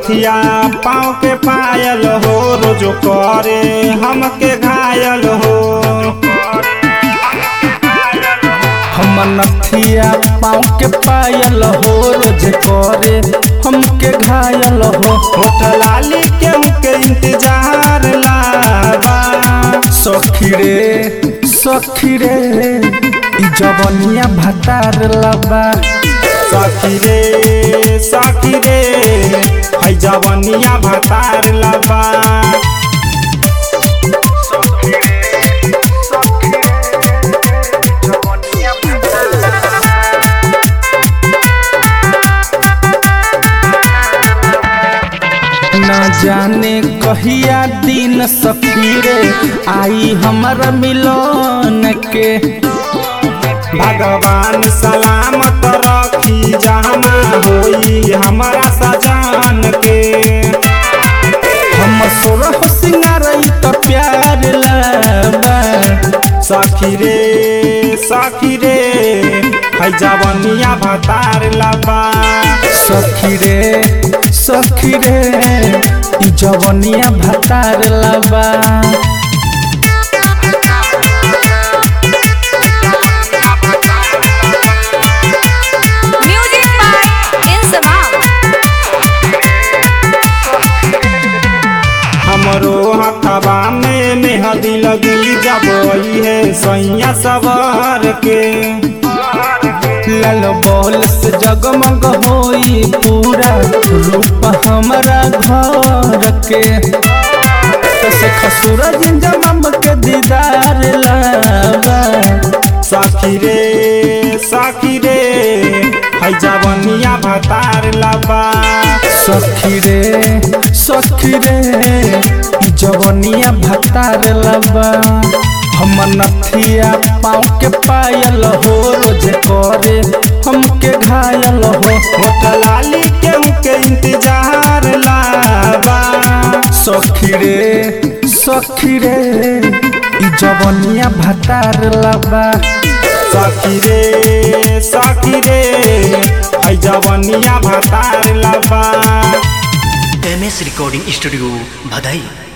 नथिया पाँव के पायल हो रोज करे हमके घायल हो हम नथिया पाँव के पायल हो रोज करे हमके घायल हो होठ लाली केहू के इंतजार लाबा सखी रे सखी रे ई जवनिया भतार लबा सखी रे सखी रे है जवनिया भतार लबा न जाने कहिया दिन सखी रे आई हमारा मिलन के भगवान सलामत रखी जहमा होई हमारा सजान के हम सोरह सिंगार त प्यार लाबा सखी रे सखी रे है जवनिया भतार लबा सखी रे सखी रे ई जवनिया भतार लबा Music by Insamam. हमरो हथवा में मेहदी लगी जब है सैया सवार के लाल बॉल से जगमग होई पूरा रूप हमारा घर के से खसूरज जमम के दीदार लाबा सखी रे सखी रे है जवनिया भतार लबा सखी रे सखी रे ई जवनिया भतार लबा हम नथिया पाँव के पायल हो रोज करे हमके घायल हो होठ लाली केहू के इंतजार लाबा सखी रे सखी रे ई जवनिया भतार लबा सखी रे सखी रे है जवनिया भतार लबा एम एस रिकॉर्डिंग स्टूडियो भदई